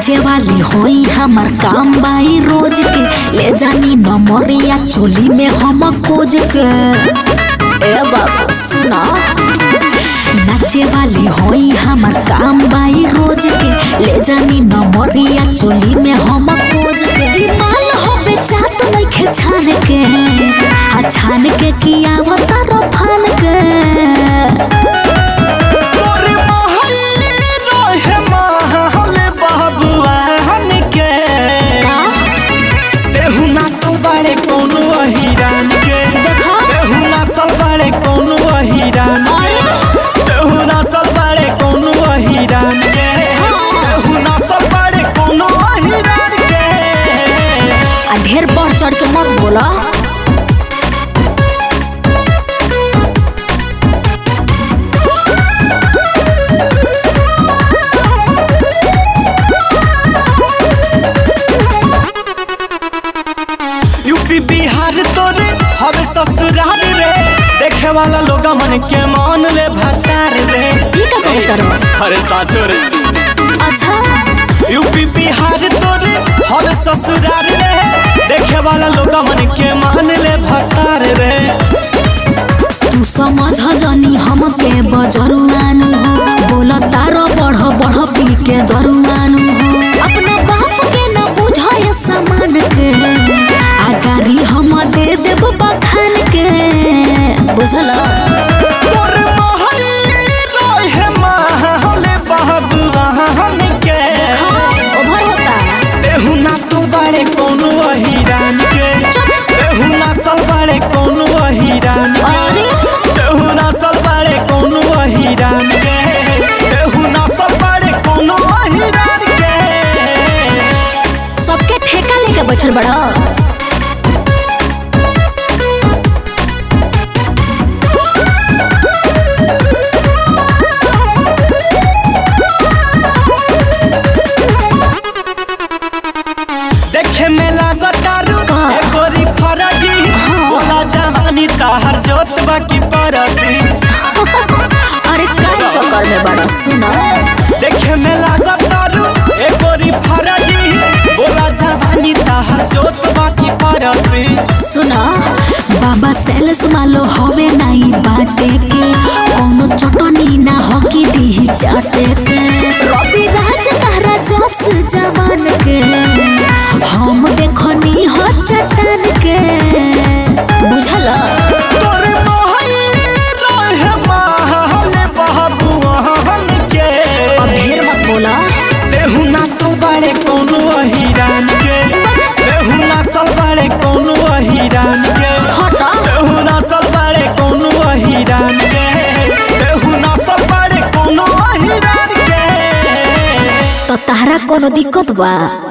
नाचे वाली होई हमर काम बाई रोज के ले जानी नमरिया चोली में हम कोज के ए बाबा सुना नाचे वाली होई हमर काम बाई रोज के ले जानी नमरिया चोली में हम कोज के माल हो बेचा तो नइखे छान के आ छान के किया तारो फान के तोरे महल रहे महल बहबुआ हन के तेहू नसल बाड़े कोनो अहिरान के देखा तेहू नसल बाड़े कोनो अहिरान के तेहू नसल बाड़े कोनो अहिरान के तेहू नसल बाड़े कोनो अहिरान के आ ढेर बढ़ चढ़ के मत बोला यूपी बिहार तोरे हवे ससुराल रे देखे वाला लोग मन के मान ले भतार रे ई का कहत रहो अरे साचो रे अच्छा यूपी बिहार तोरे हवे ससुराल रे देखे वाला लोग मन के मान ले भतार रे तू समझ जानी हम के बजरुआनु हो बोल तारो बढ़ बढ़ पी के दरुआनु हो अपना बाप के न बुझाय सामान के आ गाड़ी हम दे देब बखान के बुझल तोरे महल रहे महल बहबुआन के ओभर होता तेहू नसल बाड़े कोनो अहिरान के तेहू नसल बाड़े कोनो अहिरान के अरे तेहू नसल बाड़े कोनो अहिरान के तेहू नसल बाड़े कोनो अहिरान के सबके ठेका लेके बैठल बड़ा देखे में लागतारू का? एगोरी फरजी बोला जवानी ताहर जोत बाकी परती अरे का चक्कर में बड़ा सुना देखे में लागतारू एगोरी फरजी बोला जवानी ताहर जोत बाकी परती सुना बाबा सेल्स मालो हवे नाई बाटे के कोनो चटनी ना होकी दी चाटे के रवि राज तारा जस जवान के हम देखनी हो चट्टान के बुझल तोरे महल रहे महल बहबुआन के अब ढेर मत बोला तेहू नसल बाड़े कोनो अहिरान के तेहू नसल बाड़े कोनो अहिरान के हटा तेहू नसल बाड़े कोनो अहिरान के तेहू नसल बाड़े कोनो अहिरान के तो तारा कोनो दिक्कत बा